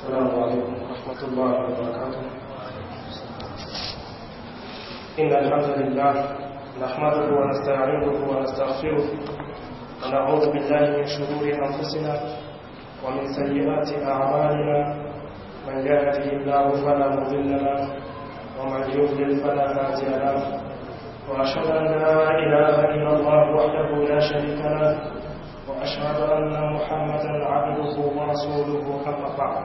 السلام عليكم ورحمة الله وبركاته إن الحمد لله نحمده ونستعينه ونستغفره ونعوذ بالله من شرور أنفسنا ومن سيئات أعمالنا من يهده الله فلا مضل له ومن يضلل فلا هادي له وأشهد أن لا إله إلا الله وحده لا شريك له وأشهد أن محمدا عبده ورسوله أما بعد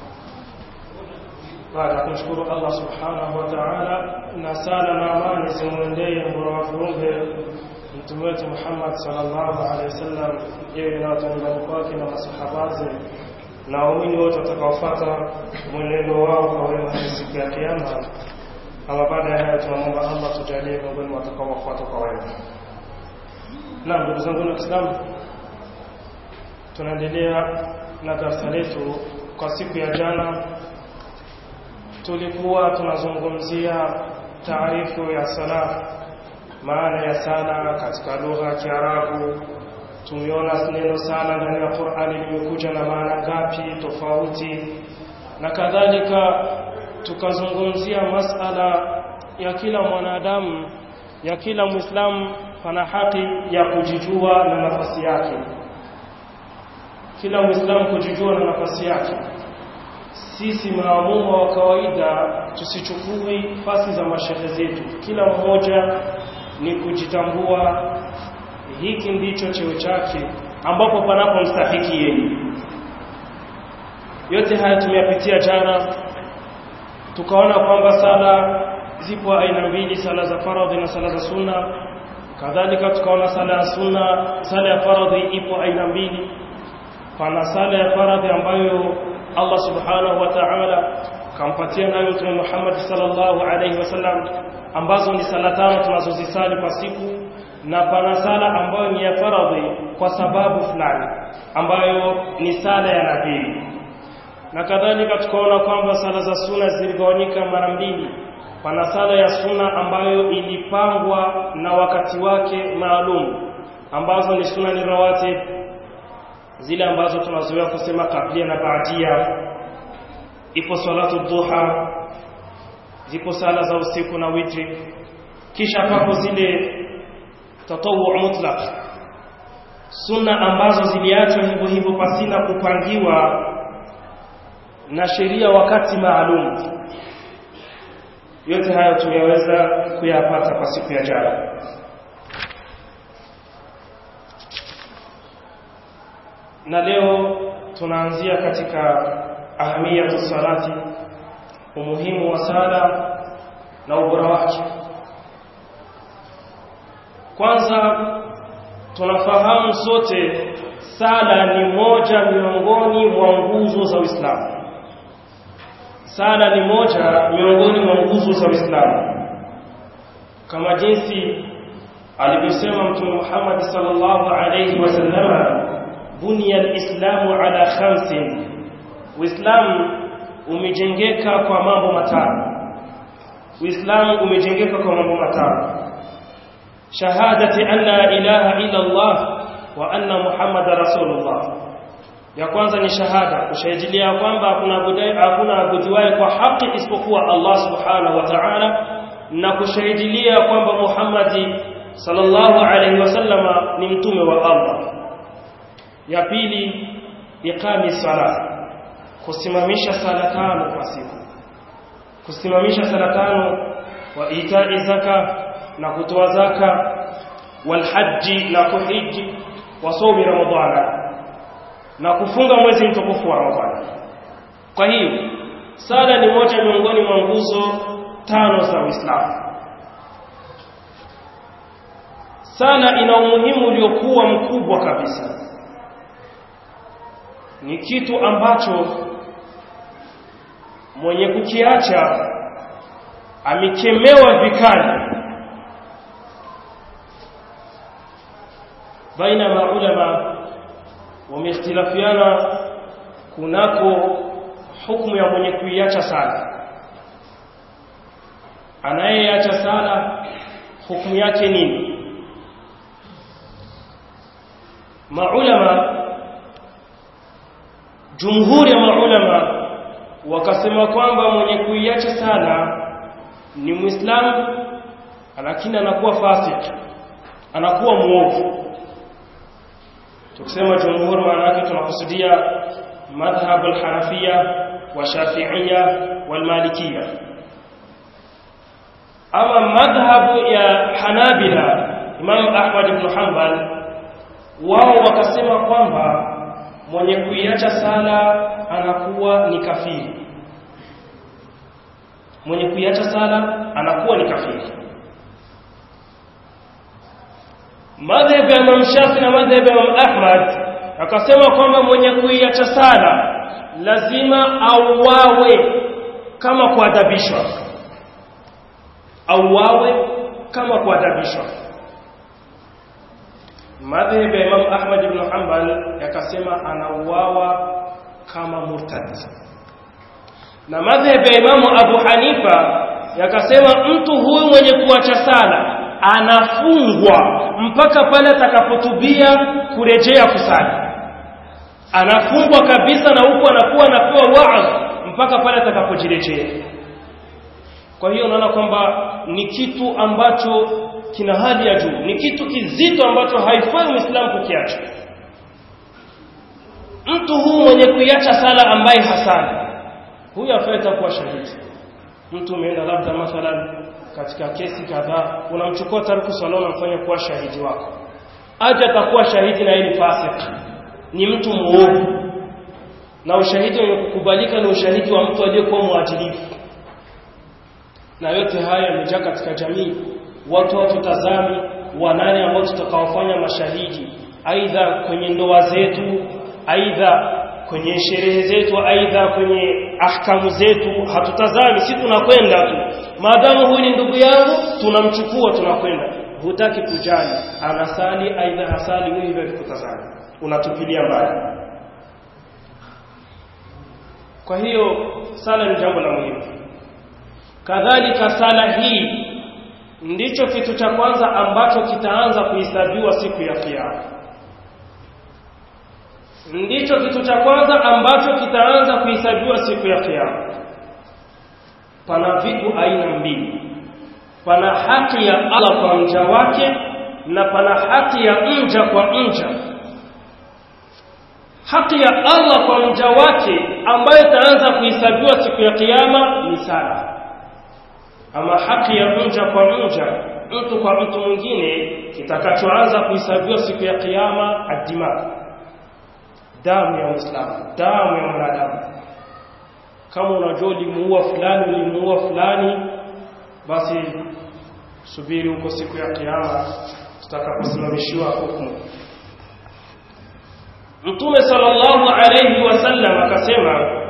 baada ya kumshukuru Allah subhanahu wa ta'ala na sala na amani zimwendee mbora wa viumbe mtume wetu Muhammad sallallahu alaihi wasallam, yeye na watu nyumbani kwake na masahabaze na waumini wote watakaofuata mwenendo wao kwa wema hadi siku ya Kiyama. Ama baada ya hayo, tunamwomba Allah tujalie miongoni mwa watakaowafuata kwa wema. Naam, ndugu zangu wa Kiislamu, tunaendelea na darasa letu kwa siku ya jana tulikuwa tunazungumzia taarifu ya sala maana ya sala katika lugha ya Kiarabu tumeona neno sala ndani ya Qur'ani limekuja na maana ngapi tofauti na kadhalika tukazungumzia masala ya kila mwanadamu ya kila Muislamu pana haki ya kujijua na nafasi yake kila Muislamu kujijua na nafasi yake sisi maamuma wa kawaida tusichukui fasi za mashehe zetu kila mmoja ni kujitambua hiki ndicho cheo chake ambapo panapo mstahiki yeye yote haya tumeyapitia jana tukaona kwamba sala zipo aina mbili sala za faradhi na sala za sunna kadhalika tukaona sala ya sunna sala ya faradhi ipo aina mbili pana sala ya faradhi ambayo Allah subhanahu wa ta'ala kampatia nayo Mtume Muhammad sallallahu alaihi wasallam ambazo ni sala tano tunazozisali kwa siku na pana sala ambayo ni ya faradhi kwa sababu fulani ambayo ni sala ya nabii na kadhalika tukaona kwamba sala za suna ziligawanyika mara mbili pana sala ya suna ambayo ilipangwa na wakati wake maalum ambazo ni suna ni rawatib zile ambazo tunazoea kusema kablia na baadia ipo salatu duha zipo sala za usiku na witri kisha papo zile tatawu mutlaq sunna ambazo ziliachwa hivyo hivyo pasina kupangiwa na sheria wakati maalum yote hayo tumeweza kuyapata kwa siku ya jana na leo tunaanzia katika ahamiyatu salati umuhimu wa sala na ubora wake kwanza tunafahamu sote sala ni moja miongoni mwa nguzo za Uislamu sala ni moja miongoni mwa nguzo za Uislamu kama jinsi alivyosema Mtume Muhammad sallallahu alayhi wasallam bunia alislamu ala khamsin uislamu umejengeka kwa mambo matano uislamu umejengeka kwa mambo matano shahadati an la ilaha illa allah wa anna muhammadar rasulullah ya kwanza ni shahada kushahidilia kwamba hakuna budai hakuna abudiwaye kwa haki isipokuwa allah subhanahu wa ta'ala na kushahidilia kwamba muhammadi sallallahu alaihi wasallama ni mtume wa allah ya pili iqami sala kusimamisha sala tano kwa siku kusimamisha sala tano wa itai zaka na kutoa zaka wal haji na kuhiji wa somi ramadhana na kufunga mwezi mtukufu wa ramadhani kwa hiyo sala ni moja miongoni mwa nguzo tano za Uislamu sala ina umuhimu uliokuwa mkubwa kabisa ni kitu ambacho mwenye kukiacha amekemewa vikali baina maulama wamehtilafiana kunako hukumu ya mwenye kuiacha sala anayeacha sala hukumu yake nini maulama jumhuri ya maulama wakasema kwamba mwenye kuiacha sala ni muislamu lakini anakuwa fasik anakuwa muovu tukisema jumhur maana yake tunakusudia madhhab al-hanafiyya wa shafi'iyya wal malikiyya ama madhhab ya hanabila imam ahmad ibn hanbal wao wakasema kwamba mwenye kuiacha sala anakuwa ni kafiri mwenye kuiacha sala anakuwa ni kafiri madhhabu ya Imam Shafi na madhhabu ya Imam Ahmad akasema kwamba mwenye kuiacha sala lazima auawe kama kuadhabishwa auawe kama kuadhabishwa madhhabu ya Imam Ahmad ibn Hanbal yakasema anauawa kama murtad na madhhabu ya Imam Abu Hanifa yakasema mtu huyu mwenye kuacha sala anafungwa mpaka pale atakapotubia kurejea kusali anafungwa kabisa na huku anakuwa anapewa waadh mpaka pale atakapojirejea kwa hiyo unaona kwamba ni kitu ambacho kina hali ya juu ni kitu kizito ambacho haifai muislamu kukiacha mtu huu mwenye kuiacha sala ambaye hasali huyu afai kuwa shahidi mtu umeenda labda mathalan katika kesi kadhaa unamchukua tariku swala unamfanya kuwa shahidi wako aje atakuwa shahidi na yeye ni fasik ni mtu muovu na ushahidi wenye kukubalika ni ushahidi wa mtu aliyekuwa mwadilifu na yote haya yamejaa katika jamii watu watutazami wanane ambao tutakaofanya mashahidi aidha kwenye ndoa zetu aidha kwenye sherehe zetu aidha kwenye ahkamu zetu hatutazami si tunakwenda tu maadamu huyu ni ndugu yangu tunamchukua tunakwenda hutaki kujali anasali aidha hasali wewe hivyo vikutazama unatupilia mbali kwa hiyo sala ni jambo la muhimu kadhalika sala hii ndicho kitu cha kwanza ambacho kitaanza kuhesabiwa siku ya kiyama ndicho kitu cha kwanza ambacho kitaanza kuhesabiwa siku ya kiyama pana vitu aina mbili pana haki ya Allah kwa mja wake na pana haki ya mja kwa mja haki ya Allah kwa mja wake ambayo itaanza kuhesabiwa siku ya kiyama ni sala ama haki ya mja kwa mja mtu kwa mtu mwingine kitakachoanza kuhesabiwa siku ya kiyama adima damu ya Muislamu damu ya mwanadamu kama unajua ulimuua fulani ulimuua fulani basi subiri huko siku ya kiyama tutakaposimamishiwa hukumu Mtume sallallahu alayhi wasallam akasema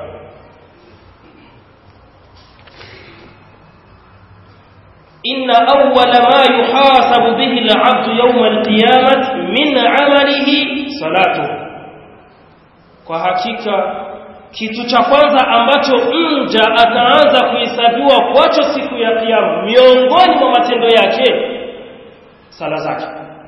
inna awwala ma yuhasabu bihi al-'abdu yawm al-qiyamah min 'amalihi salatuhu kwa hakika kitu cha kwanza ambacho mja ataanza kuhesabiwa kwacho siku ya kiyama miongoni mwa matendo yake sala zake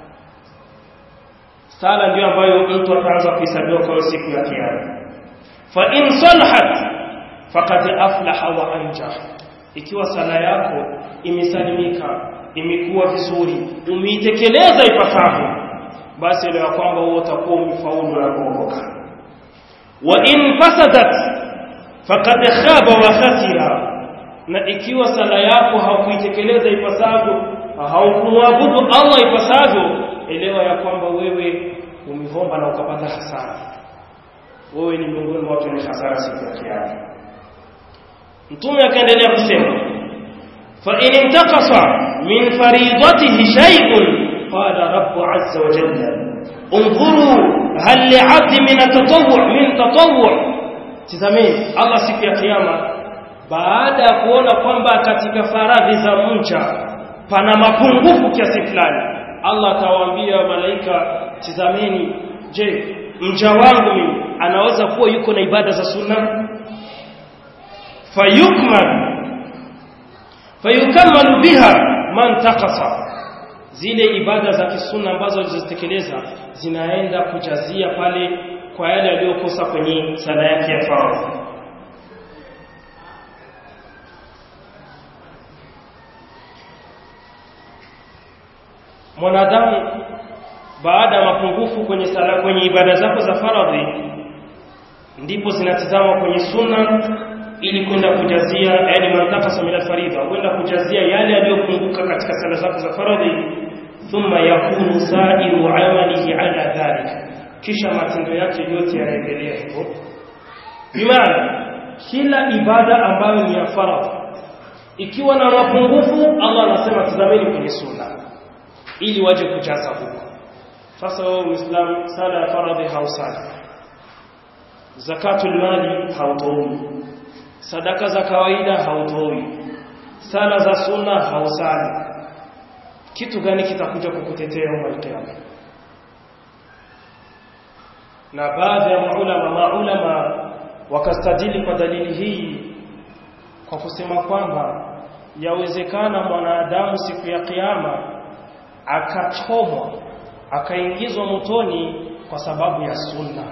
sala ndio ambayo mtu ataanza kuhesabiwa kwa siku ya kiyama fa in salahat faqad aflaha wa anja ikiwa sala yako imesalimika imekuwa vizuri umeitekeleza ipasavyo basi elewa kwamba wewe utakuwa umefaulu na kuokoka wa in fasadat faqad khaba wa khasira na ikiwa sala yako haukuitekeleza ipasavyo haukumwabudu Allah ipasavyo elewa ya kwamba wewe umehomba na ukapata hasara wewe ni miongoni mwa watu wenye hasara siku ya kiyama mtume akaendelea kusema fa in intaqasa min faridatihi shay'un qala rabbu azza wa jalla انظروا هل لعبد من التطوع من تطوع tazameni Allah siku ya kiyama baada ya kuona kwamba katika faradhi za mja pana mapungufu kiasi fulani Allah atawaambia malaika tazameni je mja wangu mimi anaweza kuwa yuko na ibada za sunna fayukmal fayukammalu biha man taqasa zile ibada za kisunna ambazo alizozitekeleza zinaenda kujazia pale kwa yale aliyokosa kwenye sala yake ya faradhi mwanadamu baada ya mapungufu kwenye sala kwenye ibada zako za faradhi ndipo zinatizama kwenye sunna ili kwenda kujazia yani mantakasa min alfaridha kwenda kujazia yale yaliyopunguka katika sala zako za faradhi thumma yakunu sa'iru amalihi ala dhalik kisha matendo yake yote yanaendelea hivyo bimaana kila ibada ambayo ni ya faradhi ikiwa na mapungufu Allah anasema tazameni kwenye sunna ili waje kujaza huko sasa wewe muislam sala ya faradhi hausali zakatul mali hautoi sadaka za kawaida hautoi sala za sunna hausali kitu gani kitakuja kukutetea yawm al na baadhi ya maulama maulama wakastadili kwa dalili hii kwa kusema kwamba yawezekana mwanadamu siku ya kiyama akachomwa akaingizwa motoni kwa sababu ya sunna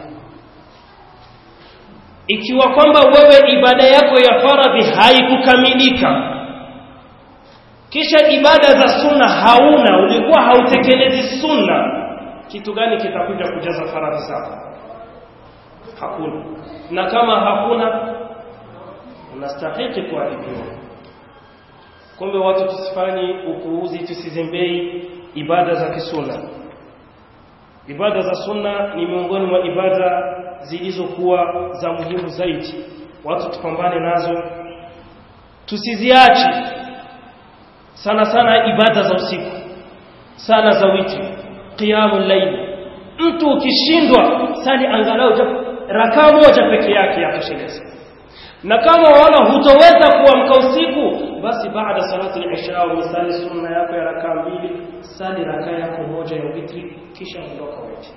ikiwa kwamba wewe ibada yako ya faradhi haikukamilika kisha ibada za sunna hauna ulikuwa hautekelezi sunna kitu gani kitakuja kujaza faradhi zako hakuna na kama hakuna unastahiki kuadhibiwa kumbe watu tusifanye upuuzi tusizembei ibada za kisunna ibada za sunna ni miongoni mwa ibada zilizokuwa za muhimu zaidi watu tupambane nazo tusiziache sana sana ibada za usiku sana za witri qiyamul layl mtu ukishindwa sali angalau rakaa moja peke yake yakosheleza na kama wala hutoweza kuamka usiku basi baada salati al-isha usali sunna yako ya rakaa mbili sali rakaa yako moja ya witri kisha ondoka witri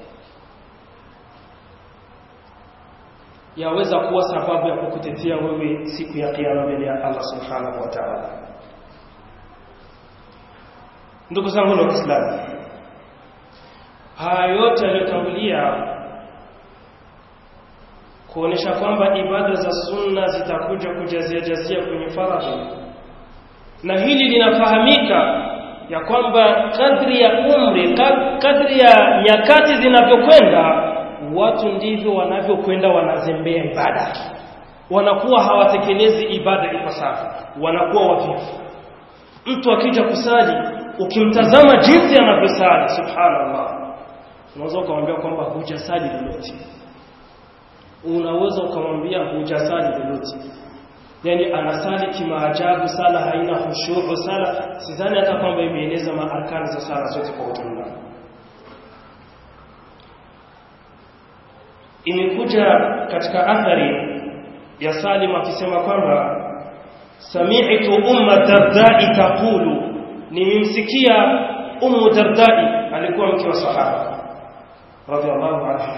yaweza kuwa sababu ya kukutetea wewe siku ya kiyama mbele ya Allah subhanahu wa ta'ala ndugu zangu wa Kiislamu haya yote yaliyotangulia kuonesha kwamba ibada za sunna zitakuja kujazia jazia kwenye faradhi na hili linafahamika ya kwamba kadri ya umri kadri ya nyakati zinavyokwenda watu ndivyo wanavyokwenda wanazembea ibada wanakuwa hawatekelezi ibada ipasavyo wanakuwa wavivu mtu akija kusali ukimtazama jinsi anavyosali subhanallah unaweza ukamwambia kwamba hujasali lolote unaweza ukamwambia hujasali lolote yani anasali kimaajabu sala haina khushu sala sidhani hata kwamba imeeleza maarkani za sala zote kwa ujumla imekuja katika athari ya Salim akisema kwamba sami'tu umma dardai taqulu nimemsikia ummu dardai alikuwa mke wa sahaba radhiallahu anha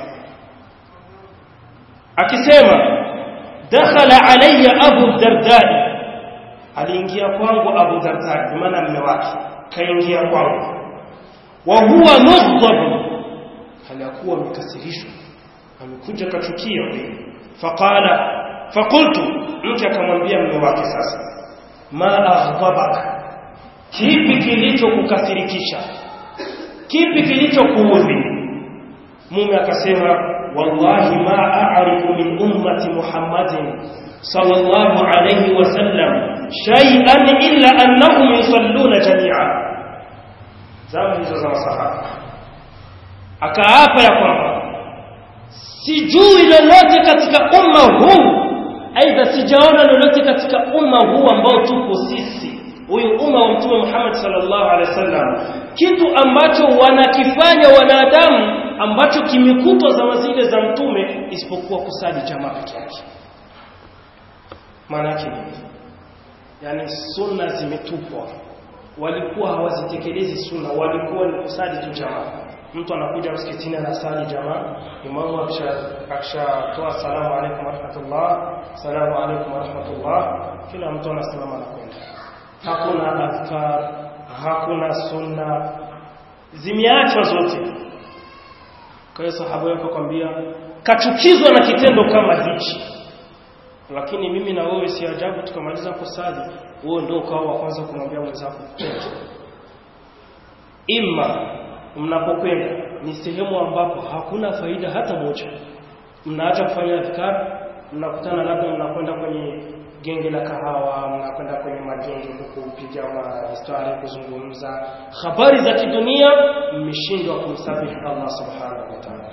akisema dakhala alayya abu dardai aliingia kwangu abu dardai maana mume wake kaingia kwangu wa huwa mughdab halakuwa mikasirishwa amekuja kachukia faqala faqultu mke akamwambia mume wake sasa ma aghdabak kipi kilichokukasirikisha kipi kilichokuudhi mume akasema wallahi ma a'rifu min ummati muhammadin sallallahu alayhi wasallam shay'an illa annahum yusalluna jami'a zama hizo za masahaba akaapa ya kwamba sijui lolote katika umma huu aidha sijaona lolote katika umma huu ambao tupo sisi huyu umma wa mtume Muhammad sallallahu alaihi wasallam kitu ambacho wanakifanya wanadamu ambacho kimekutwa zama zile za mtume isipokuwa kusali jamaa peke yake maana yake nini yani sunna zimetupwa walikuwa hawazitekelezi sunna walikuwa ni kusali tu jamaa mtu anakuja msikitini anasali jamaa imamu akishatoa salamu alaykum warahmatullah salamu alaykum warahmatullah kila mtu anasimama na kwenda hakuna adhkar hakuna sunna zimeachwa zote kwa hiyo sahaba yako kwambia kachukizwa na kitendo kama hichi lakini mimi na wewe si ajabu tukamaliza kusali wewe ndio ukawa wa kwanza kumwambia mwenzako imma mnapokwenda ni sehemu ambapo hakuna faida hata moja mnaacha kufanya adhkar mnakutana labda mnakwenda kwenye genge la kahawa mnakwenda kwenye magenge kupiga mastari kuzungumza habari za kidunia mmeshindwa kumsabihi Allah subhanahu wa ta'ala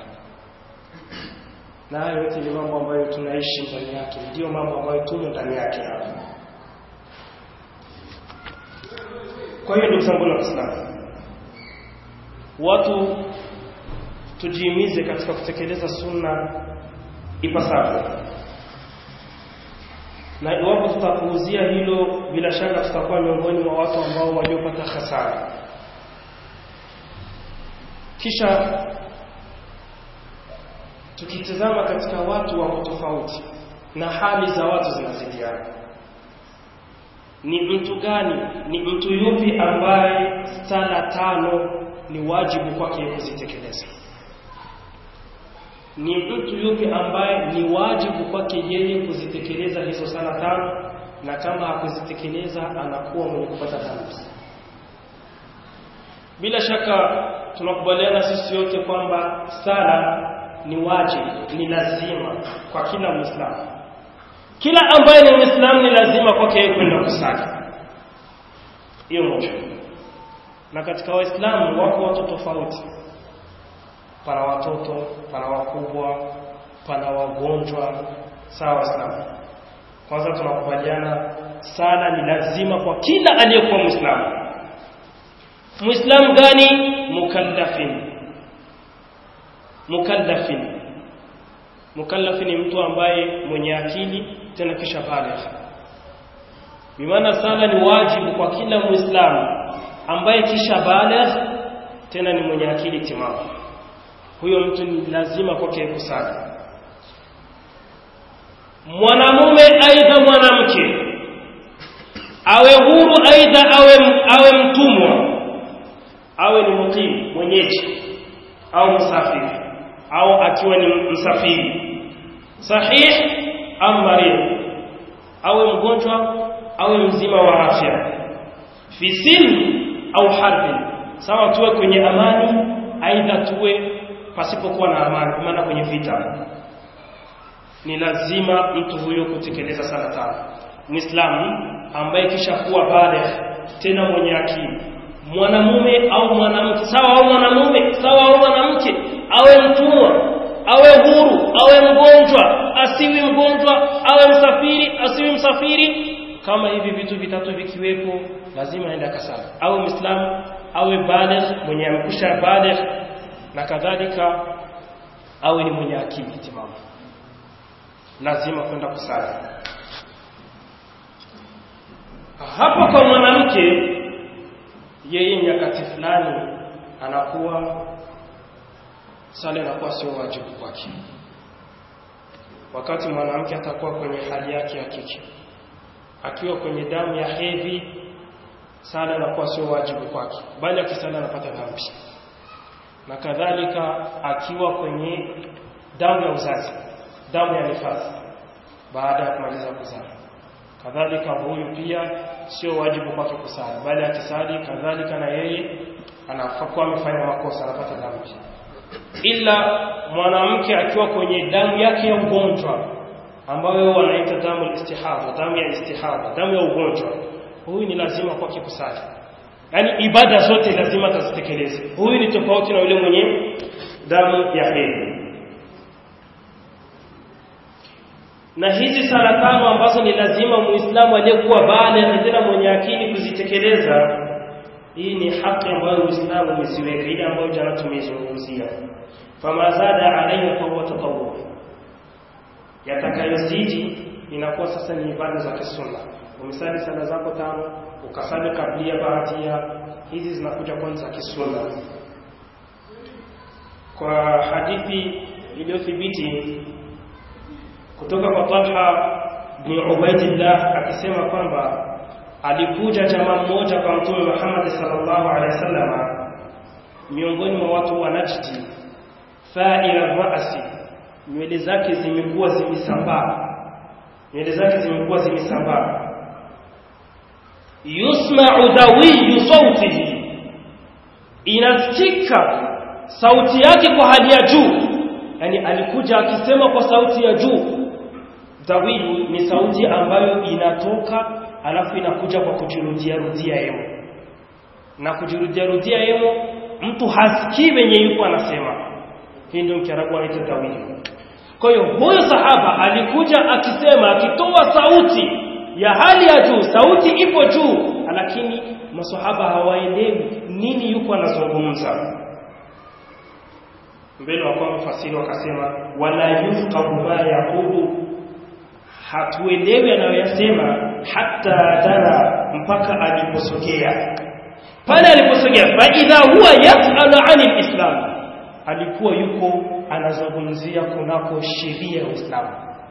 na hayo yote ni mambo ambayo tunaishi ndani yake ndio mambo ambayo tumo ndani yake hapa kwa hiyo ndugu zangu na Waislamu watu tujihimize katika kutekeleza sunna ipasavyo na iwapo tutapuuzia hilo bila shaka tutakuwa miongoni mwa watu ambao waliopata hasara kisha tukitazama katika watu wako tofauti na hali za watu zinazidiana ni mtu gani ni mtu yupi ambaye sala tano ni wajibu kwake kuzitekeleza ni mtu yupi ambaye ni wajibu kwake yeye kuzitekeleza hizo sala tano na kama hakuzitekeleza anakuwa mwenye kupata dhambi bila shaka tunakubaliana sisi yote kwamba sala ni wajibu ni lazima kwa kila muislamu kila ambaye ni muislamu ni lazima kwake yeye kwenda kusali hiyo moja na katika waislamu wako watu tofauti pana watoto pana wakubwa pana wagonjwa sawa waislamu kwanza tunakubaliana sala ni lazima kwa kila aliyekuwa muislamu muislamu gani mukallafin mukallafin mukallafi ni mtu ambaye mwenye akili tena kisha baligh bimaana sala ni wajibu kwa kila muislamu ambaye kisha baligh tena ni mwenye akili timamu huyo mtu ni lazima kwake kusali mwanamume aidha mwanamke awe huru aidha awe awe mtumwa awe ni mukim mwenyeji au msafiri au akiwa ni msafiri sahih am marid awe mgonjwa awe mzima wa afya fi silmi au harbi sawa tuwe kwenye amani aidha tuwe pasipokuwa na amani maana kwenye vita ni lazima mtu huyo kutekeleza sala tano muislamu ambaye kisha kuwa baligh tena mwenye akili mwanamume au mwanamke sawa au mwanamume sawa au mwanamke awe mtumwa awe huru awe mgonjwa asiwi mgonjwa awe msafiri asiwi msafiri kama hivi vitu vitatu vikiwepo lazima aende akasali awe muislamu awe baligh mwenye amekusha baligh na kadhalika awe ni mwenye akili timamu lazima kwenda kusali hapo kwa mwanamke yeye nyakati fulani anakuwa sala inakuwa sio wajibu kwake wakati mwanamke atakuwa kwenye hali yake ya kike akiwa kwenye damu ya hedhi sala inakuwa sio wajibu kwake bali akisala anapata dhambi na kadhalika akiwa kwenye damu ya uzazi damu ya nifasi baada ya kumaliza kuzaa kadhalika huyu pia sio wajibu kwake kusali bali akisali kadhalika na yeye anafakuwa amefanya makosa anapata dhambi ila mwanamke akiwa kwenye damu yake ya ugonjwa ambayo wanaita damu istihadha damu ya istihadha damu ya ugonjwa huyu ni lazima kwake kusali yaani ibada zote lazima atazitekeleze huyu ni tofauti na yule mwenye damu ya hedhi na hizi sala tano ambazo ni lazima muislamu aliyekuwa baligh tena mwenye akili kuzitekeleza hii ni haki ambayo uislamu umeziweka ile ambayo jana tumeizungumzia fama zada alayhi fa huwa tatawwu yatakayozidi inakuwa sasa ni ibada za kisunna umesali sala zako tano ukasali kablia baadia hizi zinakuja kwanza kisunna kwa hadithi iliyothibiti kutoka kwa Talha bin Ubaidillah akisema kwamba alikuja jamaa mmoja kwa Mtume Muhammad sallallahu alaihi wasallam miongoni mwa watu wa Najdi fa'ila ra'si nywele zake zimekuwa zimesambaa nywele zake zimekuwa zimesambaa yusma'u dawiyu sautihi inasikika sauti yake kwa hali ya juu yani alikuja akisema kwa sauti ya juu tawili ni sauti ambayo inatoka alafu inakuja kwa kujirudia rudia yemo na kujirudia rudia yemo mtu hasikii venye yuko anasema hii ndio mkiarabu anaita tawili kwa hiyo huyo sahaba alikuja akisema akitoa sauti ya hali ya juu sauti ipo juu lakini masahaba hawaelewi nini yuko anazungumza mbele wakawa mfasiri wakasema wala yufqahu ma yaqulu hatuelewi anayoyasema hata dara mpaka aliposogea pale aliposogea fa idha huwa yasalu anil islam alikuwa yuko anazungumzia kunako sheria ya Uislamu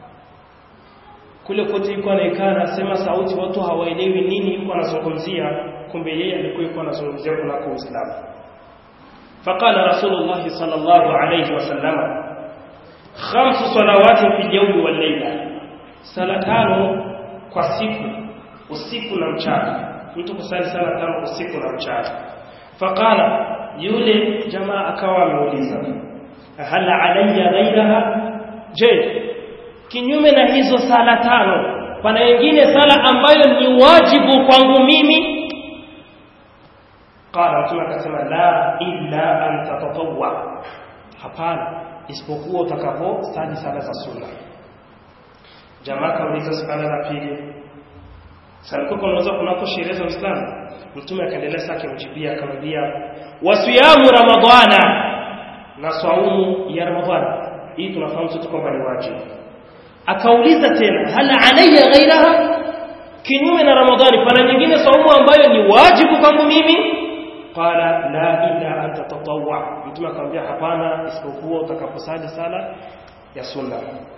kule kote yuko anaekaa anasema sauti watu hawaelewi nini yuko anazungumzia kumbe yeye alikuwa yuko anazungumzia kunako Uislamu فقال رسول الله صلى الله عليه وسلم خمس صلوات في اليوم والليلة sala tano kwa siku usiku na mchana mtu kusali sala tano usiku na mchana faqala yule jamaa akawa ameuliza hal alayya ghayraha je kinyume na hizo sala tano pana wengine sala ambayo ni wajibu kwangu mimi qala mtume akasema la illa an tatatawwa hapana isipokuwa utakapo sali sala za sunna jamaa kauliza suala la pili salikuwa kunaweza kunako sherehe za Uislamu mtume akaendelea sake mjibia akamwambia wasiyamu ramadhana na saumu ya ramadhana hii tunafahamu sote kwamba ni wajibu akauliza tena hal alayya ghairaha kinyume na ramadhani pana nyingine saumu ambayo ni wajibu kwangu mimi qala la illa an tatatawwa mtume akamwambia hapana isipokuwa utakaposali sala ya sunna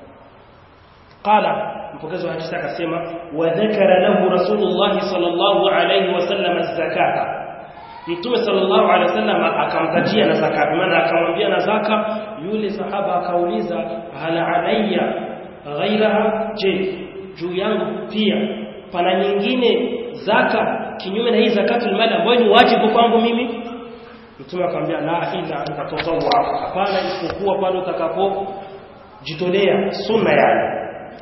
qala mpokezi wa hadithi akasema wa dhakara lahu rasulullah sallallahu alayhi wasallam az-zakata mtume sallallahu alayhi wasallam akamtajia na zaka maana akamwambia na zaka yule sahaba akauliza hal alayya ghairaha je juu yangu pia pana nyingine zaka kinyume na hii zakatul mali ambayo ni wajibu kwangu mimi mtume akamwambia la ila antatawwa hapana isipokuwa pale utakapo jitolea sunna yake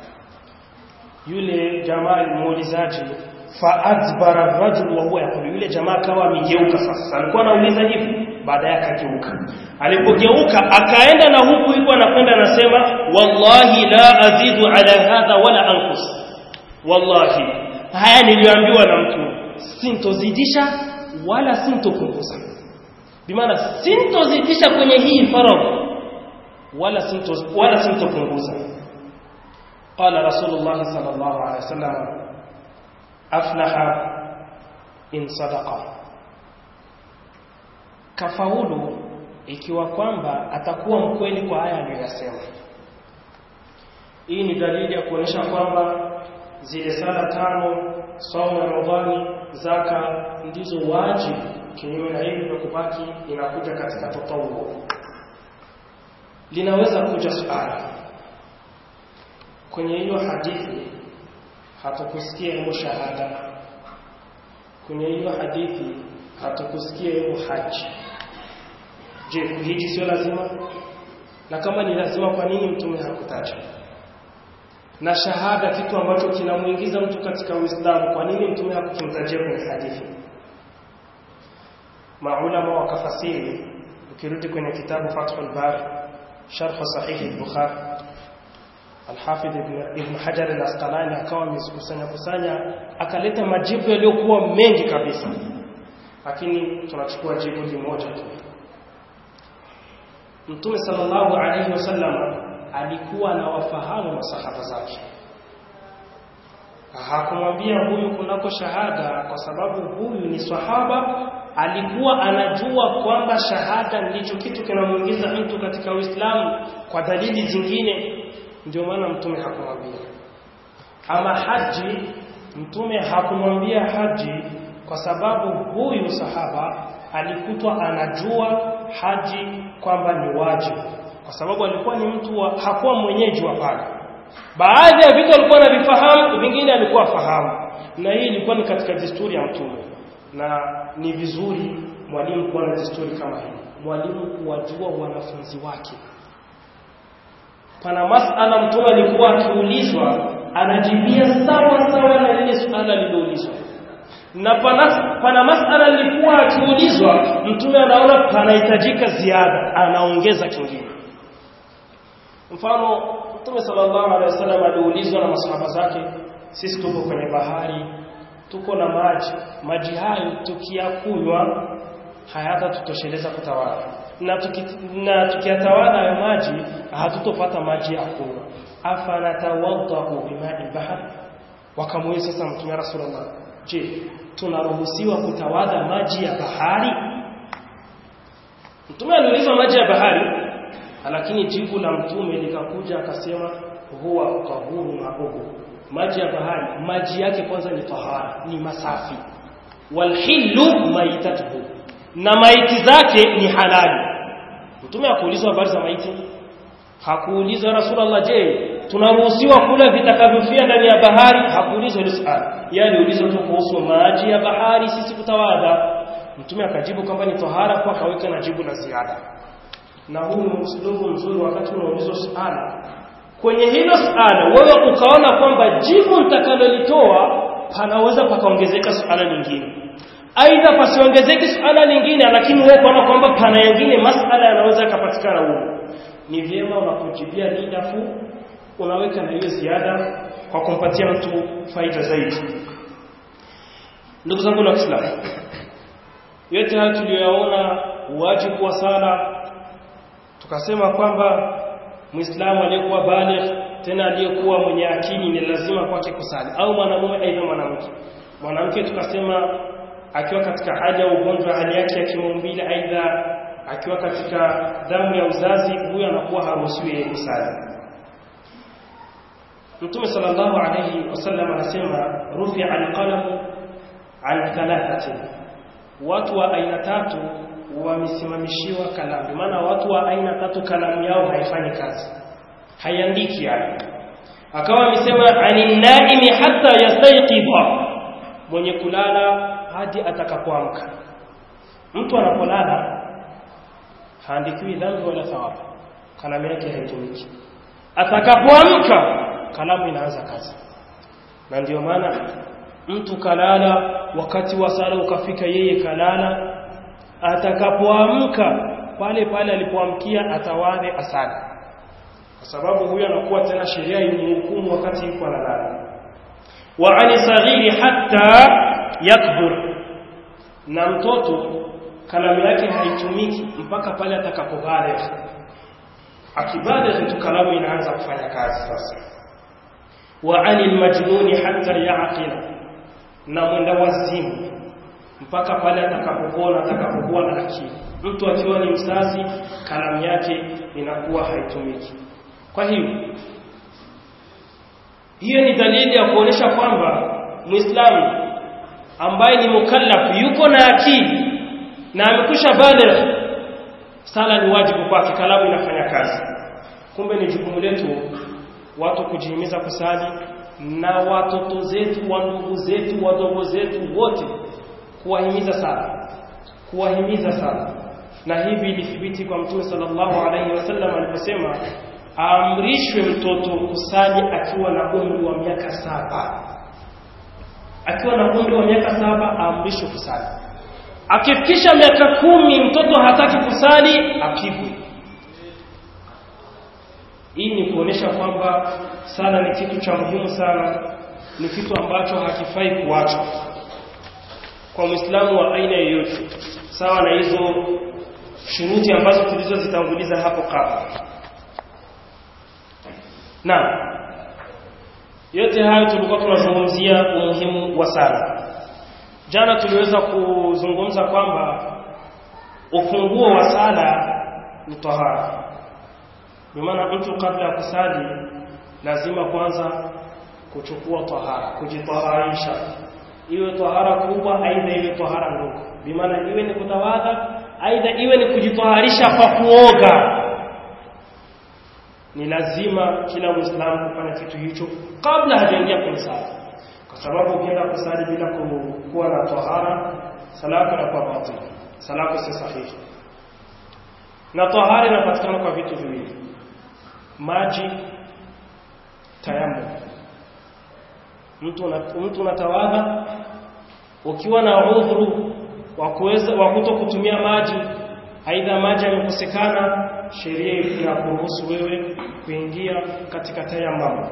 yule jamaa muulizaji fa adbara rajul wa huwa yaqulu yule jamaa kawa amegeuka sasa alikuwa anauliza hivi baada yake akageuka alipogeuka akaenda na huku yuko anakwenda anasema wallahi la azidu ala hadha wala anqus wallahi haya niliambiwa na mtu sintozidisha wala sintopunguza bimaana sintozidisha kwenye hii faradhi wala sinto wala sintopunguza قال رسول الله صلى الله عليه وسلم أفلح إن صدق kafaulu ikiwa kwamba atakuwa mkweli kwa haya aliyoyasema hii ni dalili ya kuonyesha kwamba zile sala tano saumu ya ramadhani zaka ndizo wajibu kinyume na hivi vya kubaki inakuja katika tatawu linaweza kuja suala kwenye hiyo hadithi hatukusikia hiyo shahada kwenye hiyo hadithi hatukusikia hiyo haji je kuhiji sio lazima na kama ni lazima kwa nini mtume hakutaja na shahada kitu ambacho kinamuingiza mtu katika Uislamu kwa nini mtume hakukimtajia kwenye hadithi maulama wakafasiri ukirudi kwenye kitabu Fathul Bari sharh sahih al-Bukhari Al-Hafidh Ibn Hajar al-Asqalani akawa amekusanya kusanya akaleta majibu yaliyokuwa mengi kabisa lakini tunachukua jibu limoja tu Mtume sallallahu alayhi wasallam alikuwa anawafahamu masahaba zake hakumwambia huyu kunako shahada kwa sababu huyu ni sahaba alikuwa anajua kwamba shahada ndicho kitu kinamuingiza mtu katika Uislamu kwa dalili zingine ndio maana mtume hakumwambia ama haji mtume hakumwambia haji kwa sababu huyu sahaba alikutwa anajua haji kwamba ni wajibu kwa sababu alikuwa ni mtu wa, hakuwa mwenyeji wa pale baadhi ya vitu alikuwa anavifahamu vingine alikuwa fahamu na hii ilikuwa ni katika desturi ya mtume na ni vizuri mwalimu kuwa na desturi kama hii mwalimu kuwajua wanafunzi wake pana masala mtume alikuwa akiulizwa anajibia sawa sawa na lile suala lililoulizwa na pana, pana masala lilikuwa akiulizwa mtume anaona panahitajika ziada anaongeza kingine mfano mtume sallallahu alaihi wasallam aliulizwa na masahaba zake sisi tuko kwenye bahari tuko na maji maji hayo tukiyakunywa hayata tutosheleza kutawala na, tuki, na tukiyatawala hayo maji hatutopata maji ya kunywa afala tawaddahu bimai bahar wakamuuliza sasa mtume rasulullah je tunaruhusiwa kutawadha maji ya bahari mtume aliulizwa maji ya bahari lakini jibu la mtume likakuja akasema huwa tahuru mauhu maji ya bahari maji yake kwanza ni tahara ni masafi walhillu maitatuhu na maiti zake ni halali mtume hakuulizwa habari za maiti hakuulizwa rasulullah je tunaruhusiwa kula vitakavyofia ndani ya bahari hakuulizwa hilo swali yeye aliulizwa tu kuhusu maji ya bahari sisi kutawadha mtume akajibu kwamba ni tahara kwa akaweka na jibu la ziada na huu ni uslubu mzuri wakati unaulizwa swala kwenye hilo swala wewe ukaona kwamba jibu nitakalolitoa panaweza pakaongezeka swala lingine aidha pasiongezeki swala lingine lakini wewe ukaona kwamba pana yengine masala yanaweza yakapatikana huko ni vyema unapojibia lidafu unaweka na hiyo ziada kwa kumpatia mtu faida zaidi ndugu zangu wa Kiislamu yote haya tuliyoyaona wajibu wa sala tukasema kwamba Muislamu aliyekuwa baligh tena aliyekuwa mwenye akili ni lazima kwake kusali au mwanamume aidha mwanamke mwanamke tukasema akiwa katika haja ya ugonjwa hali yake ya kimaumbile aidha akiwa katika damu ya uzazi huyo anakuwa haruhusiwi yeye kusali Mtume sallallahu alayhi wasallam anasema rufi'a alqalamu an thalathatin watu wa aina tatu wamesimamishiwa kalamu maana watu wa aina tatu kalamu yao haifanyi kazi haiandiki yani akawa amesema anin naimi hatta yastayqiza mwenye kulala hadi atakapoamka mtu anapolala haandikiwi dhambi wala thawabu kalamu yake haitumiki atakapoamka kalamu inaanza kazi na ndio maana mtu kalala wakati wa sala ukafika yeye kalala atakapoamka pale pale alipoamkia atawadhe asali kwa sababu huyo anakuwa tena sheria imhukumu wakati yuko analala wa ani saghiri hatta yakbur na mtoto kalamu yake haitumiki mpaka pale atakapobaligh akibaligh tu kalamu inaanza kufanya kazi sasa wa anil majnuni hatta yaqila na mwenda wazimu mpaka pale atakapopona atakapokuwa na akili mtu akiwa ni mzazi kalamu yake inakuwa haitumiki kwa hiyo hiyo ni dalili ya kuonesha kwamba muislamu ambaye ni mukallaf yuko na akili na amekusha baligh sala ni wajibu kwake kalamu inafanya kazi kumbe ni jukumu letu watu kujihimiza kusali na watoto zetu wa ndugu zetu wadogo zetu wote kuwahimiza sana kuwahimiza sana na hivi ilithibiti kwa mtume sallallahu alaihi wasallam aliposema aamrishwe mtoto kusali akiwa na umri wa miaka saba akiwa na umri wa miaka saba aamrishwe kusali akifikisha miaka kumi mtoto hataki kusali apigwe hii ni kuonesha kwamba sala ni kitu cha muhimu sana ni kitu ambacho hakifai kuachwa kwa muislamu wa aina yoyote sawa na hizo shuruti ambazo tulizozitanguliza hapo kabla na yote hayo tulikuwa tunazungumzia umuhimu wa sala jana tuliweza kuzungumza kwamba ufunguo wa sala ni tahara maana mtu kabla ya kusali lazima kwanza kuchukua tahara kujitaharisha iwe tahara kubwa aidha iwe tahara ndogo bimaana iwe ni kutawadha aidha iwe ni kujitaharisha kwa kuoga ni lazima kila muislamu kufanya kitu hicho kabla hajaingia kwenye sala kwa sababu ukienda kusali bila kuwa na tahara sala yako inakuwa batili salako si sahihi na tahara inapatikana kwa vitu viwili maji tayammum mtu una, mtu unatawadha ukiwa na udhuru wa kuweza wa kuto kutumia maji aidha maji yamekosekana sheria inakuruhusu wewe kuingia katika tayammum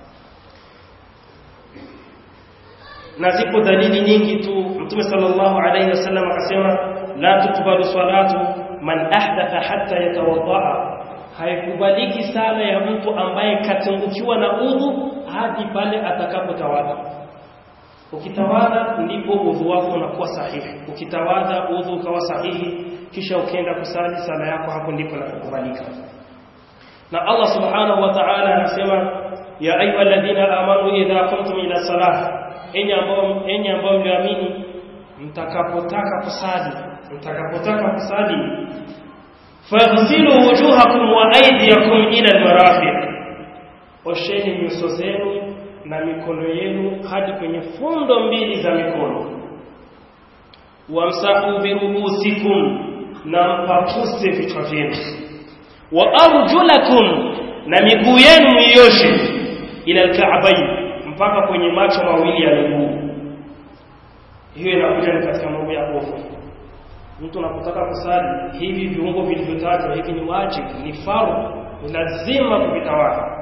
na zipo dalili nyingi tu mtume sallallahu alayhi wasallam akasema la tukbalu salatu man ahdatha hatta yatawaddaa haikubaliki sala ya mtu ambaye katungukiwa na udhu hadi pale atakapotawadha ukitawadha ndipo udhu wako unakuwa sahihi ukitawadha udhu ukawa sahihi kisha ukienda kusali sala yako hapo ndipo inakubalika na Allah subhanahu wa ta'ala anasema ya ayyuhalladhina amanu idha qumtum ila salah enyi ambao enyi ambao mliamini mtakapotaka kusali mtakapotaka kusali faghsilu wujuhakum wa aydiyakum ila almarafiq osheni nyuso zenu na mikono yenu hadi kwenye fundo mbili za mikono wamsahu birubusikum na mpakuse vichwa vyenu wa arjulakum na miguu yenu miyoshe ila alka'bayn mpaka kwenye macho mawili ya miguu hiyo inakuja ni katika mambo ya hofu mtu unapotaka kusali hivi viungo vilivyotajwa hivi ni wajibu ni faru ni lazima kuvitawala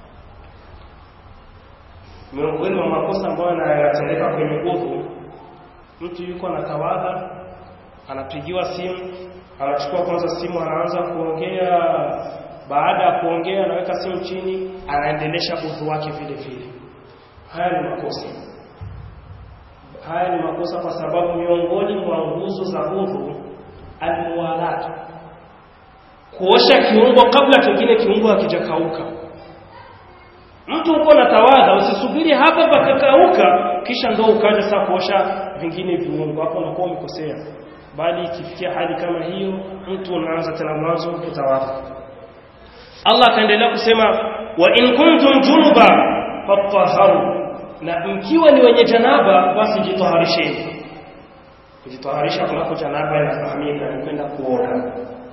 miongoni mwa makosa ambayo yanatendeka kwenye udhu mtu yuko anatawadha anapigiwa simu anachukua kwanza simu anaanza kuongea baada ya kuongea anaweka simu chini anaendelesha udhu wake vile vile haya ni makosa haya ni makosa kwa sababu miongoni mwa nguzo za udhu almuwalat kuosha kiungo kabla kingine kiungo hakijakauka mtu uko na tawadha usisubiri hapa pakakauka kisha ndo ukaja sasa kuosha vingine viungo hapo unakuwa umekosea bali ikifikia hali kama hiyo mtu unaanza tena mwanzo kutawadha Allah akaendelea kusema wa in kuntum junuba fatahharu na mkiwa ni wenye janaba basi jitaharisheni kujitaharisha kunako janaba inafahamika ni kwenda kuoga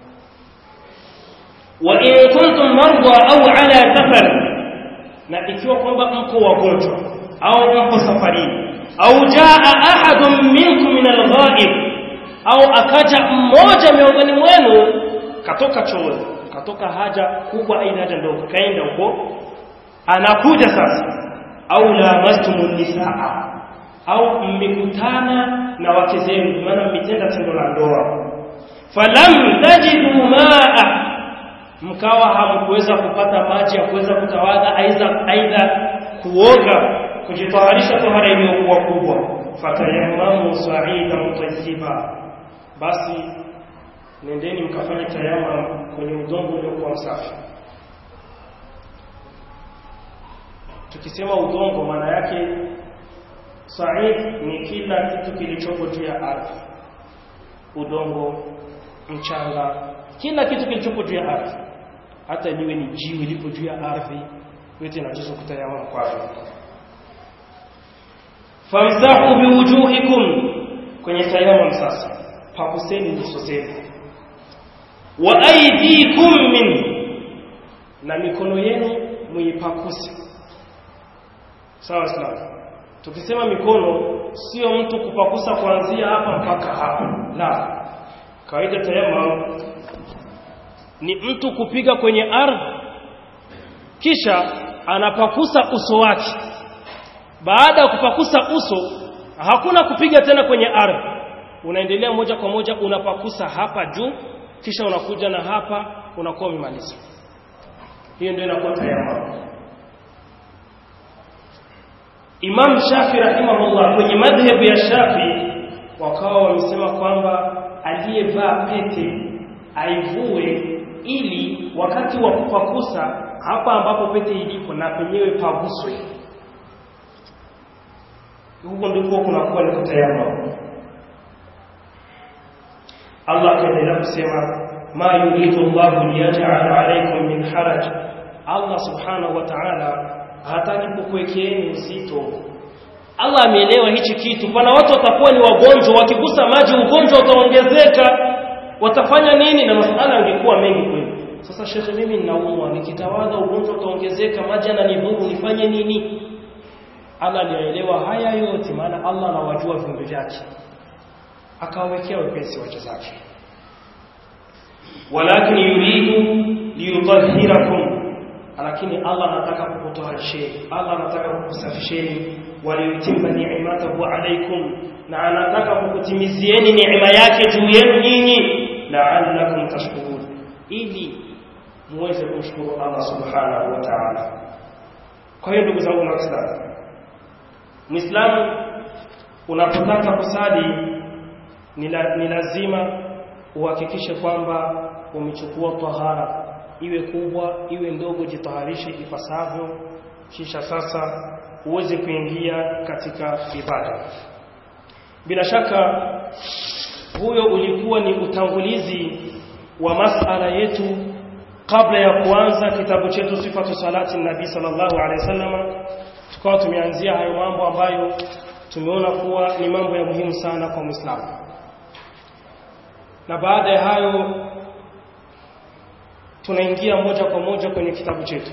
wa in kuntum marda au ala safar na ikiwa kwamba mko wagonjwa au mko safarini au jaa ahadun minkum min alghaib au akaja mmoja miongoni mwenu katoka chooni katoka haja kubwa aina haja ndogo kaenda huko anakuja sasa au lamastumun nisaa au mmekutana na wake zenu maana mmetenda tendo la ndoa falam tajidu maa mkawa hamkuweza kupata maji ya kuweza kutawadha aidha aidha kuoga kujitayarisha tohara iliyokuwa kubwa fatayammamu sa'idan tayyiba basi nendeni mkafanye tayamam kwenye udongo uliokuwa msafi tukisema udongo maana yake sa'id ni kila kitu kilichopo juu ya ardhi udongo mchanga kila kitu kilichopo juu ya ardhi hata liwe ni jiwe lipo juu ya ardhi yote inajuzu kutayamam kwayo famsahu biwujuhikum kwenye tayamam sasa pakuseni nyuso zenu wa aydikum min na mikono yenu muipakuse sawa sawa tukisema mikono sio mtu kupakusa kuanzia hapa mpaka hapa la kawaida tayamam ni mtu kupiga kwenye ardhi kisha anapakusa uso wake baada ya kupakusa uso hakuna kupiga tena kwenye ardhi unaendelea moja kwa moja unapakusa hapa juu kisha unakuja na hapa unakuwa umemaliza hiyo ndio inakuwa tayamam Imam Shafi rahimahullah kwenye madhhabu ya Shafi wakawa wamesema kwamba aliyevaa pete aivue ili wakati wa kupakusa hapa ambapo pete ilipo na penyewe paguswe huko ndipo kunakuwa ni kutayamam Allah akaendelea kusema ma yuridu Allahu liyaj'ala alaykum min haraj Allah subhanahu wa ta'ala hataki kukuwekeeni uzito Allah ameelewa hichi kitu pana watu watakuwa ni wagonjwa wakigusa maji ugonjwa utaongezeka watafanya nini na masala yangekuwa mengi kweli sasa shekhe mimi ninaumwa nikitawadha ugonjwa utaongezeka maji yananidhuru nifanye nini Allah alielewa haya yote maana Allah anawajua viumbe vyake akawawekea wepesi wacha zake walakin yuridu liyutahhirakum lakini Allah anataka kukutoharisheni Allah anataka kukusafisheni waliyutimma ni'matahu alaykum na anataka kukutimizieni neema yake juu yenu nyinyi la'allakum tashkurun ili muweze kumshukuru Allah subhanahu wa ta'ala kwa hiyo ndugu zangu waislamu muislamu unapotaka kusali ni, la, ni lazima uhakikishe kwamba umechukua tahara iwe kubwa iwe ndogo jitaharishe ipasavyo kisha sasa uweze kuingia katika ibada bila shaka huyo ulikuwa ni utangulizi wa masala yetu kabla ya kuanza kitabu chetu sifatu salati nabii sallallahu alaihi wasallam tukawa tumeanzia hayo mambo ambayo tumeona kuwa ni mambo ya muhimu sana kwa Muislamu na baada ya hayo tunaingia moja kwa moja kwenye kitabu chetu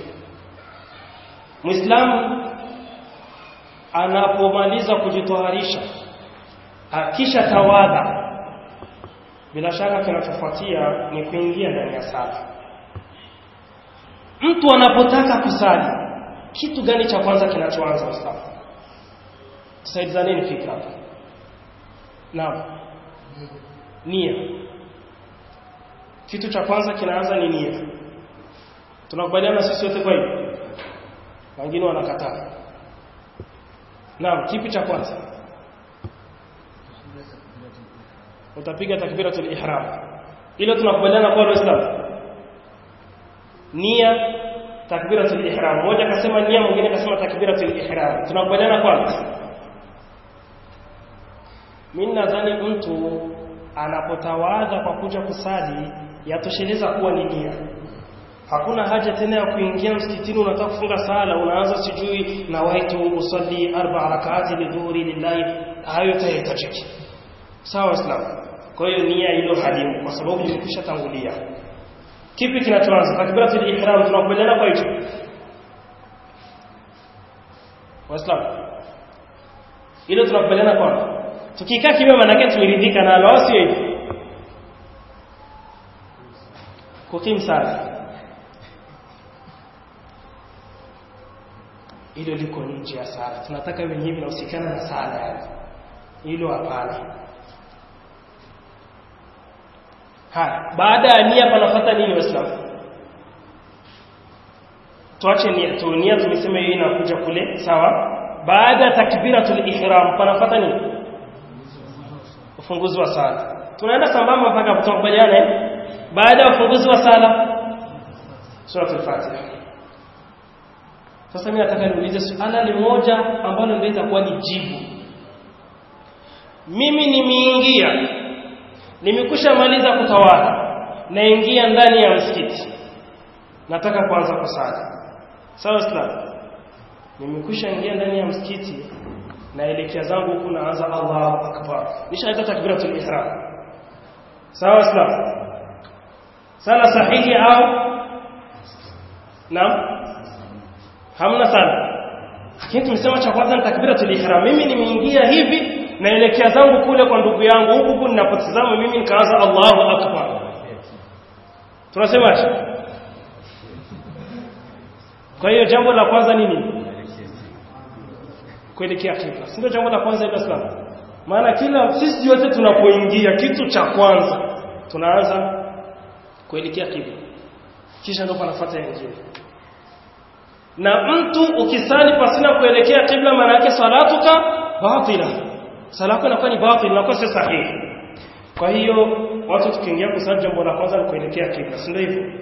Muislamu anapomaliza kujitoharisha akisha tawadha bila shaka kinachofuatia ni kuingia ndani ya sala mtu anapotaka kusali kitu gani cha kwanza kinachoanza Muislamu tusaidizaneni fikra naam nia kitu cha kwanza kinaanza ni nia tunakubaliana sisi wote kwa hiyo wengine wanakataa naam kipi cha kwanza utapiga takbiratul ihram ile tunakubaliana kwa waislamu nia takbiratul ihram mmoja akasema nia mwingine akasema takbiratul ihram tunakubaliana kwanza mimi nadhani mtu anapotawadha kwa kuja kusali yatosheleza kuwa ni nia hakuna haja tena ya kuingia msikitini unataka kufunga sala unaanza sijui na waitu usalli arba rak'ati lidhuri lillahi hayo tahitajiki sawa islam kwa hiyo nia hilo halimu kwa sababu limekwisha tangulia kipi kinachoanza takbiratul ihram tunakubaliana kwa hicho waislam ile tunakubaliana kwa tukikaa kimya maana yake tumeridhika nalo au sio hivyo kukim sana hilo liko nje ya sala tunataka wenyewe vinahusikana na sala yani hilo hapana haya baada ya nia panafuata nini waislamu tuache nia tu nia tumesema hiyo inakuja kule sawa baada ya takbiratul ihram panafuata nini ufunguzi wa sala tunaenda sambamba mpaka tutakubaliana eh baada ya ufunguzi wa sala suratul fatiha sasa mimi nataka niulize suala limoja ambalo ndio itakuwa ni jibu mimi nimeingia nimekusha maliza kutawala naingia ndani ya msikiti nataka kuanza kusali sawa islam nimekusha ingia ndani ya msikiti naelekea zangu huku naanza Allahu akbar nishaita takbiratul ihram sawa islam sala sahihi au naam hamna sana lakini tumesema cha kwanza ni takbiratul ihram mimi nimeingia hivi naelekea zangu kule kwa ndugu yangu huku huku ninapotazama mimi nikaanza Allahu akbar tunasemaje kwa hiyo jambo la kwanza ni nini kuelekea kibla si ndio jambo la kwanza hilo Islam maana kila sisi wote tunapoingia kitu cha kwanza tunaanza kuelekea kibla kisha ndio panafuata yengine na mtu ukisali pasina kuelekea kibla maana yake salatuka batila sala yako inakuwa ni batil inakuwa si sahihi kwa hiyo watu tukiingia kusali jambo la kwanza ni kuelekea kibla si ndio hivyo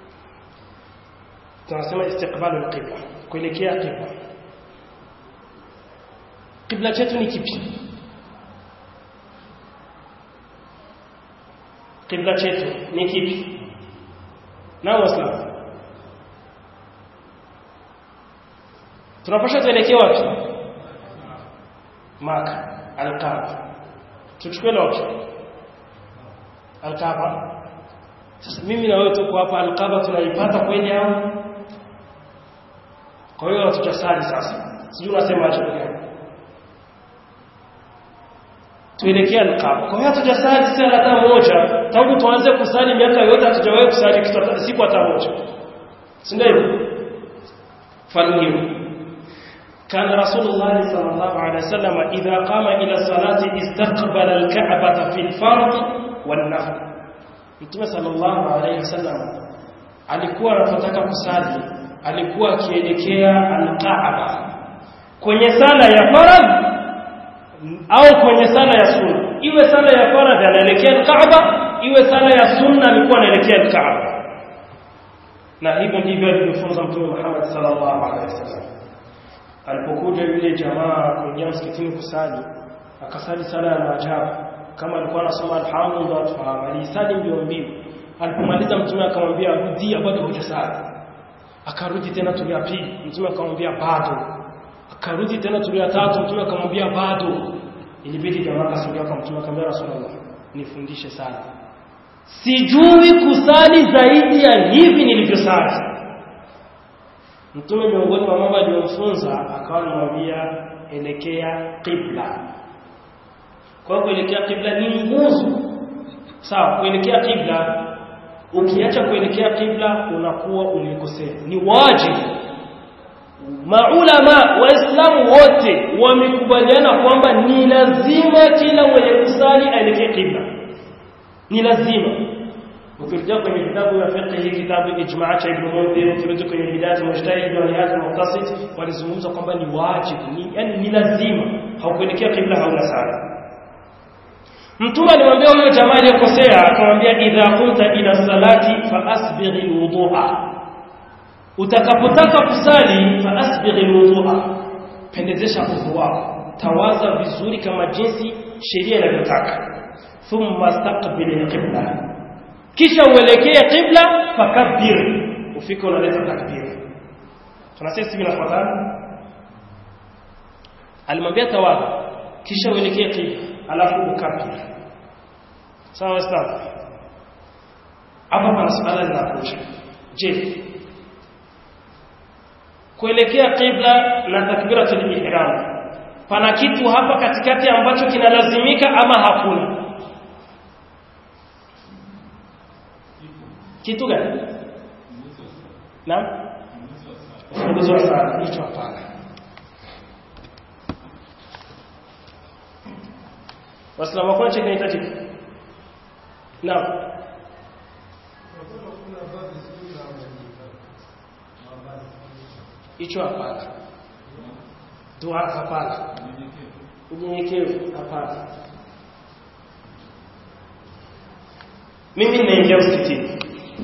tunasema istiqbalu alqibla kuelekea kibla kibla chetu ni kipi kibla chetu ni kipi na waislamu tunapasha tuelekea wapi Maka Al-Kaaba tuchukue lote Al-Kaaba sasa mimi na wewe tuko hapa Al-Kaaba tunaipata kweli au kwa hiyo tutasali sasa sijui unasema acha gani tuelekea Al-Kaaba kwa hiyo tutasali sala hata moja tangu tuanze kusali miaka yote hatujawahi kusali kitu siku hata moja si ndio فاليوم كان رسول الله صلى الله عليه وسلم إذا قام إلى الصلاة استقبل الكعبة في الفرض والنفل Mtume sallallahu alayhi wasallam alikuwa anapotaka kusali alikuwa akielekea al-Kaaba kwenye sala ya faradh au kwenye sala ya sunna iwe sala ya faradh anaelekea al-Kaaba iwe sala ya sunna alikuwa anaelekea al-Kaaba na hivyo ndivyo alivyofunza Mtume Muhammad sallallahu alaihi wasallam alipokuja yule jamaa kuingia msikitini kusali akasali sala ya maajabu kama alikuwa anasoma alhamdu ndo atufahamu alisali mbio mbio alipomaliza mtume akamwambia rudia bado hujasali akarudi tena tuli ya pili mtume akamwambia bado akarudi tena tuli ya tatu mtume akamwambia bado ilibidi jamaa akasogea kwa mtume akamwambia rasulullah nifundishe sala sijui kusali zaidi ya hivi nilivyosali mtume miongoni mwa mambo aliyomfunza akawa anamwambia elekea qibla kwa hiyo kuelekea qibla ni nguzo sawa kuelekea qibla ukiacha kuelekea qibla unakuwa umekosea ni wajibu maulama waislamu wote wamekubaliana kwamba ni lazima kila mwenye kusali aelekee qibla ni lazima ukirejea kwenye kitabu ya fiqh kitabu ijma' cha ibn Mundhir ukirejea kwenye bidayat mujtahid wa nihayat muqtasid walizungumza kwamba ni wajibu ni yani ni lazima haukuelekea qibla hauna sala Mtume alimwambia huyo jamaa aliyekosea akamwambia idha kunta ila salati fa asbighi alwudu'a utakapotaka kusali fa asbighi alwudu'a pendezesha udhu wako tawaza vizuri kama jinsi sheria inavyotaka thumma istaqbil alqibla kisha uelekee qibla fakabbir ufike unaleta takbir tunasema sisi tunafuatana alimwambia tawadha kisha uelekee qibla alafu ukabbir sawa waislamu hapa pana swala linakuja je kuelekea qibla na takbiratul ihram pana kitu hapa katikati ambacho kinalazimika ama hakuna kitu gani naam ufunguzi wa sala hicho hapana waislamu hakuna cha kinahitajika naam hicho hapana dua hapana unyenyekevu hapana mimi ninaingia msikitini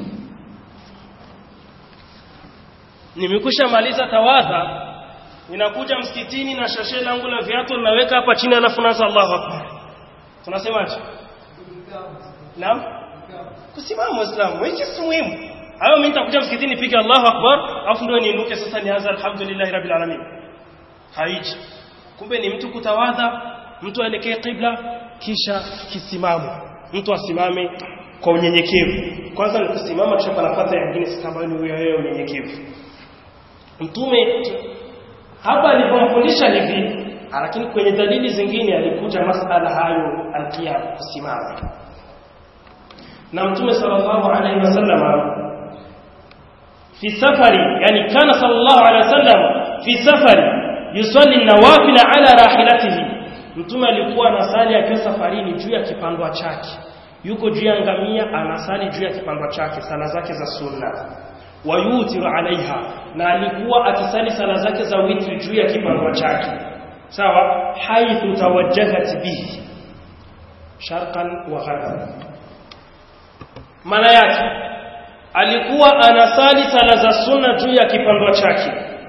nimekusha maliza tawadha ninakuja msikitini na shashe langu la viatu ninaweka hapa chini alafu naanza Allahu akbar tunasemaje naam kusimama muislamu hicho si muhimu hayo mimi nitakuja msikitini nipige Allahu akbar alafu ndio niinuke sasa nianze alhamdulillah rabbil alamin haiji kumbe ni mtu kutawadha mtu aelekee qibla kisha kisimamo mtu asimame kwa unyenyekevu kwanza ni kusimama kisha panapata nyingine sasa ambayo ni wewe unyenyekevu mtume hapa alipomfundisha hivi lakini kwenye dalili zingine alikuja masala hayo alqiyam kusimama na mtume sallallahu alaihi wasallam fi safari yani kana sallallahu alaihi wasallam fi safari yusalli nawafila ala rahilatihi mtume alikuwa anasali akiwa safarini juu ya kipandwa chake yuko juu ya ngamia anasali juu ya kipandwa chake sala zake za sunna wayutiru alaiha na alikuwa akisali sala zake za witri juu ya kipandwa chake sawa haithu tawajjahat bihi sharqan wa gharban maana yake alikuwa anasali sala za sunna juu ya kipandwa chake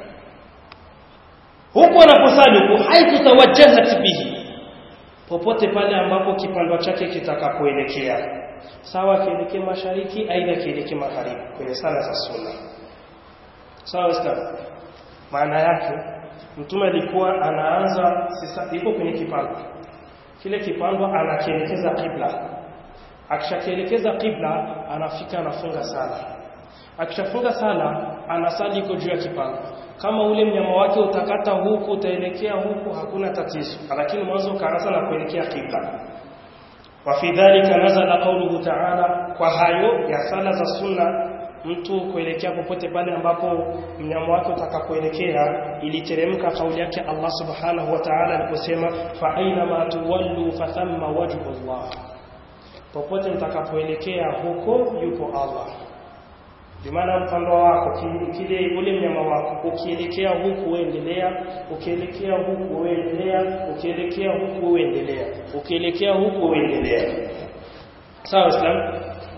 huku anaposali huku haithu tawajjahat bihi popote pale ambapo kipandwa chake kitakapoelekea sawa kielekee mashariki aidha kielekee magharibi kwenye sala za sunna sawa waislamu maana yake mtume alikuwa anaanza sasa iko kwenye kipando kile kipando anakielekeza kibla akishakielekeza kibla anafika anafunga sala akishafunga sala anasali iko juu ya kipando kama ule mnyama wake utakata huku utaelekea huku hakuna tatizo lakini mwanzo ukaanza na kuelekea kibla وفي ذلك نزل قوله تعالى kwa hayo ya sala za sunna mtu kuelekea popote pale ambapo mnyama wake utakapoelekea iliteremka kauli yake Allah subhanahu wa ta'ala aliposema fa aina ma tuwallu fa thamma wajhu Allah popote mtakapoelekea huko yupo Allah bimaana mpando wako kile ule mnyama wako ukielekea huku uendelea ukielekea huku uendelea ukielekea huku uendelea ukielekea huku uendelea sawa islam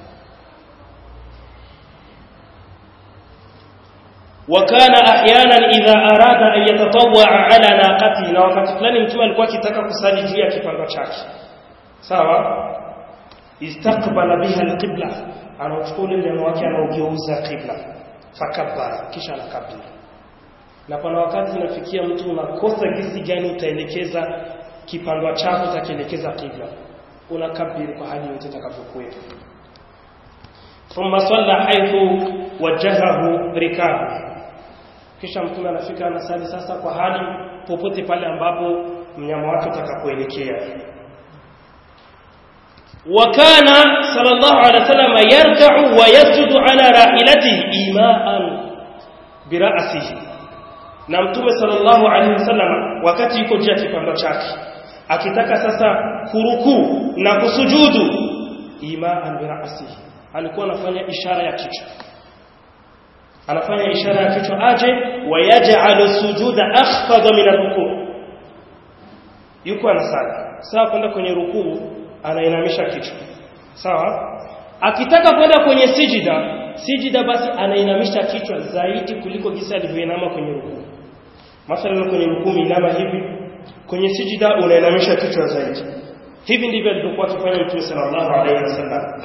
وكان احيانا اذا اراد ان يتطوع على ناقته na wakati fulani mtume alikuwa akitaka kusali juu ya kipando chake sawa istaqbala biha alqibla anachukua ule mnyama wake anaugeuza qibla fakabbara kisha anakabiri na pana wakati inafikia mtu unakosa gisi gani utaelekeza kipandwa chako utakielekeza qibla unakabiri kwa hali yote itakavyokuwepo thumma salla haithu wajahahu rikabu kisha mtume anafika anasali sasa kwa hali popote pale ambapo mnyama wake utakapoelekea وكان صلى الله عليه وسلم يركع ويسجد على راحلته إيماء برأسه na mtume sallallahu alaihi wasallam wakati yuko juu ya kipando chake akitaka sasa kurukuu na kusujudu imaan birasihi alikuwa anafanya ishara ya kichwa anafanya ishara ya kichwa aje wayaj'alu sujuda akhfadha min ar-ruku' yuko anasali sawa kwenda kwenye rukuu anainamisha kichwa sawa akitaka kwenda kwenye sijida sijida basi anainamisha kichwa zaidi kuliko jinsi alivyoinama kwenye rukuu mathalan kwenye rukuu inama hivi kwenye sijida unainamisha kichwa zaidi hivi ndivyo alivyokuwa akifanya mtume sallallahu alaihi wasallam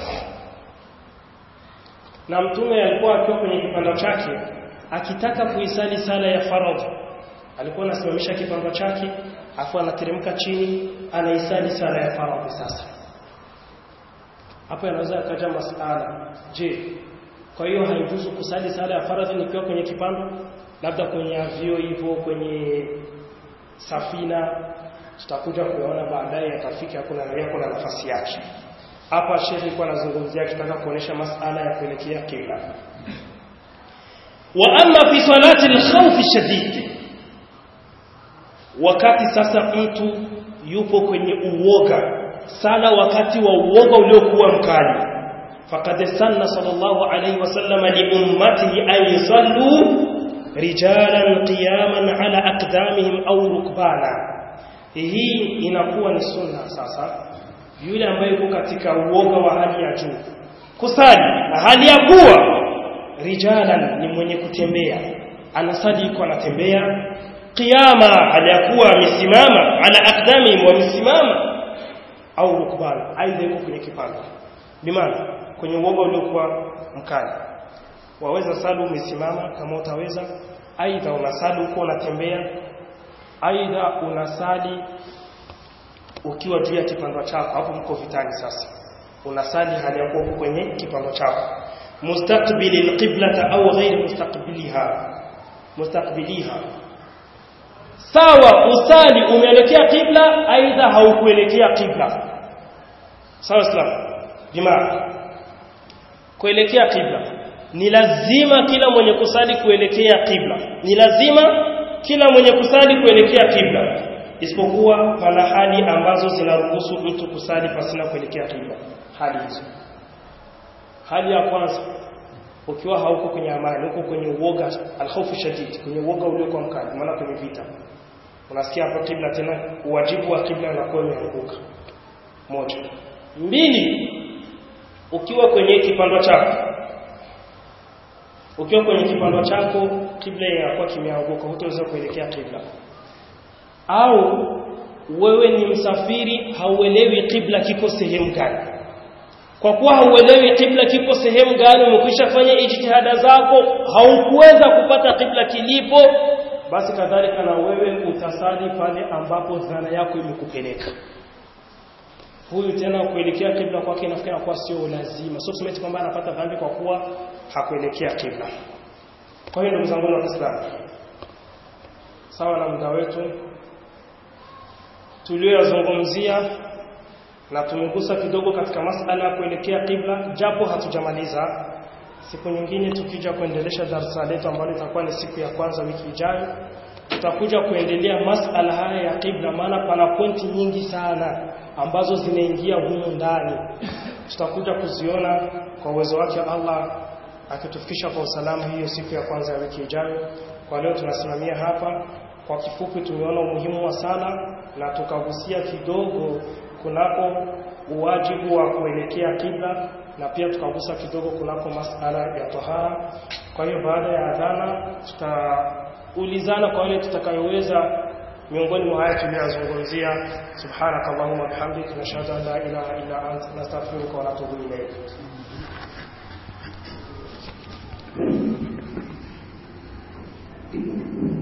na mtume alikuwa akiwa kwenye kipando chake akitaka kuisali sala ya faradhi alikuwa anasimamisha kipando chake afu anateremka chini anaisali sala ya faradhi sasa hapo yanaweza akaja masala je kwa hiyo haijuzu kusali sala ya faradhi nikiwa kwenye kipando labda kwenye avio hivyo kwenye safina tutakuja kuyaona baadaye yatafika kuna na kuna nafasi yake hapa shehe alikuwa anazungumzia akitaka kuonesha masala ya kuelekea kibla wa amma fi salati al-khawf shadid wakati sasa mtu yupo kwenye uoga sala wakati wa uoga uliokuwa mkali faqad sanna sallallahu alayhi wasallam li ummatihi an yusallu rijalan qiyaman ala aqdamihim aw rukbana hii inakuwa ni sunna sasa yule ambaye yuko katika uoga wa hali ya juu kusali na hali ya kuwa rijalan ni mwenye kutembea anasali yuko anatembea qiyama aliyakuwa amesimama ala aqdamihim wamesimama au rukbana aidha yuko kwenye kipando bimaana kwenye uoga uliokuwa mkali waweza sali umesimama kama utaweza aidha unasali huko unatembea aidha unasali ukiwa juu ya kipando chako hapo mko vitani sasa unasali hali ya kuwa kwenye kipando chako mustaqbili alqiblata au ghairi mustaqbiliha mustaqbiliha sawa usali umeelekea kibla aidha haukuelekea kibla sawa islam jamaa kuelekea kibla ni lazima kila mwenye kusali kuelekea kibla ni lazima kila mwenye kusali kuelekea kibla isipokuwa pana hali ambazo zinaruhusu mtu kusali pasina kuelekea kibla hali hizo hali ya kwanza ukiwa hauko kwenye amani uko kwenye uoga alkhawfu shadid kwenye uoga uliokuwa mkali maana kwenye vita unasikia hapo kibla tena uwajibu wa kibla unakuwa umeanguka moja mbili ukiwa kwenye kipando chako ukiwa kwenye kipando chako kibla inakuwa kimeanguka hutaweza kuelekea kibla au wewe ni msafiri hauelewi kibla kiko sehemu gani kwa kuwa hauelewi kibla kipo sehemu gani umekwisha fanya ijtihada zako haukuweza kupata kibla kilipo basi kadhalika na wewe utasali pale ambapo dhana yako imekupeleka huyu tena kuelekea kibla kwake inafikiri kuwa sio lazima sio kusema kwamba anapata dhambi kwa kuwa hakuelekea kibla kwa hiyo ndugu zangu wa Kiislamu sawa na muda wetu tuliyozungumzia na tumegusa kidogo katika masala ya kuelekea kibla japo hatujamaliza siku nyingine tukija kuendelesha darasa letu ambalo itakuwa ni siku ya kwanza wiki ijayo tutakuja kuendelea masala haya ya kibla maana pana pointi nyingi sana ambazo zinaingia humu ndani tutakuja kuziona kwa uwezo wake Allah akitufikisha kwa usalama hiyo siku ya kwanza ya wiki ijayo kwa leo tunasimamia hapa kwa kifupi tumeona umuhimu wa sala na tukagusia kidogo kunako uwajibu wa kuelekea kibla na pia tukagusa kidogo kunako masala ya tahara kwa hiyo baada ya adhana tutaulizana kwa wale tutakayoweza miongoni mwa haya tuliyozungumzia subhanaka allahumma bihamdik nashhadu an la ilaha illa anta nastaghfiruka wa natubu ilayk Thank you.